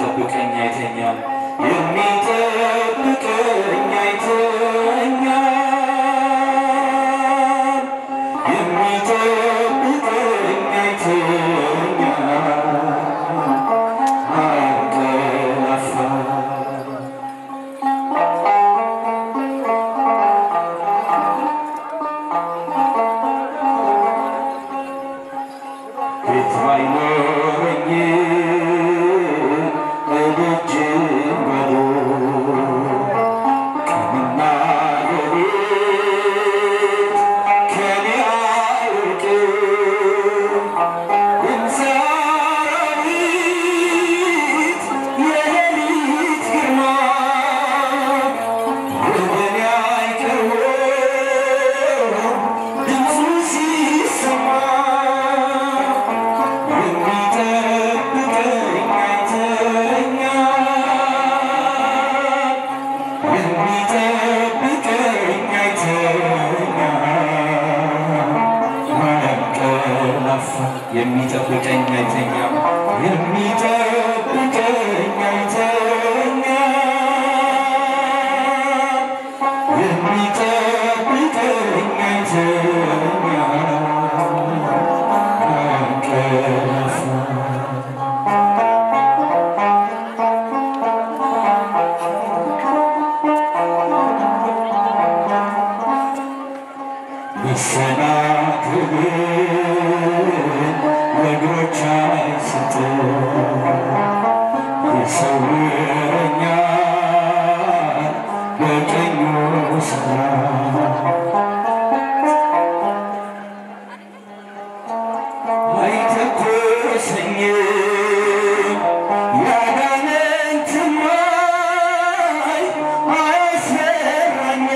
የሚጠብቀኝ አይተኛም፣ የሚጠብቀኝ አይተኛም፣ የሚጠብቀኝ አይተኛም፣ አያንቀላፋም። ቤት ባይኖረኝ እደጅ በሎ ቀንና ሌሊት ከኔ አይርቅም። እንሰራዊት የሌሊት ግርማ ወደኔ አይቀርብም ድምፁ ሲሰማ የሚጠብቀኝ አይተኛም፣ የሚጠብቀኝ አይተኛም፣ አያንቀላፋም። የሚጠብቀኝ አይተኛም፣ የሚጠብቀኝ አይተኛም፣ የሚጠብቀኝ አይተኛም፣ አያንቀላፋም። መሰናክልን ለእግሮች አይሰጥም፣ ይሰውረኛል በቀኙ ሰላም። አይተኩሰኝም ያጋንንትማ አያስፈራኝም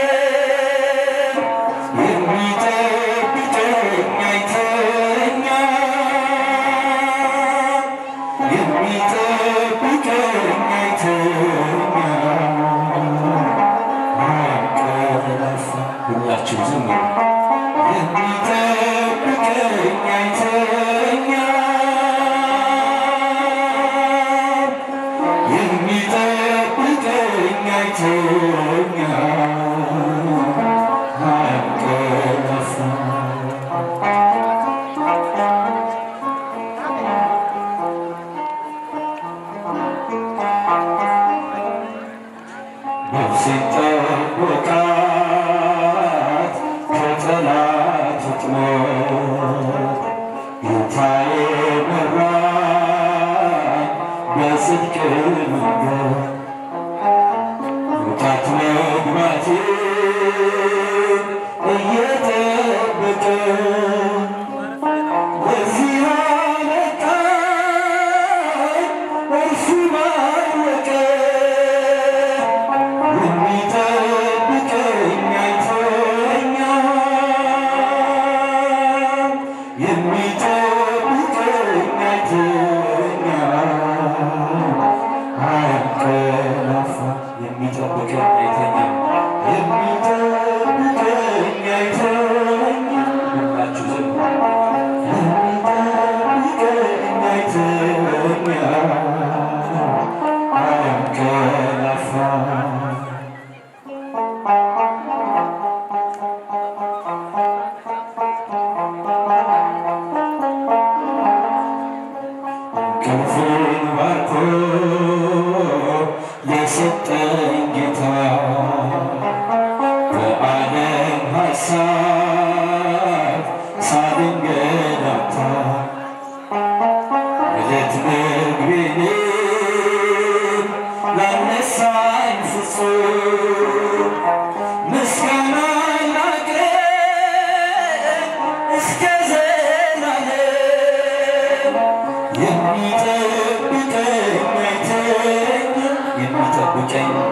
የሚጠብቀኝ አይተኛም፣ የሚጠብቀኝ አይተኛም፣ አያንቀላፋም። ሁላችሁ ዝም በሉ። የሚጠብቀኝ አይተኛም፣ የሚጠብቀኝ አይተኛም፣ አያንቀላፋም። ነፍሴን ጠብቃት ከጠላት ወጥመድ፣ ጌታዬ መራኝ በጽድቅ መንገድ። መውጣት መግባቴን እየጠበቀ እዚህ አመጣኝ እርሱ ባወቀ የሚጠብቀኝ አይተኛም፣ የሚጠብቀኝ አይተኛም፣ አያንቀላፋም። የሚጠብቀኝ አይተኛም፣ የሚጠብቀኝ አይተኛም። ሁላችሁ ዝም በሉ። የሚጠብቀኝ አይተኛም፣ አያንቀላፋም። ክንፉን ባርኮ የሰጠኝ ጌታ በዓለም ሐሳብ ሳልንገላታ ዕለት ምግቤንም ላነሳኝ ፍጹም ምስጋና ላቅርብ እስከ ዘላለም የሚጠብቀኝ አይተኛም፣ የሚጠብቀኝ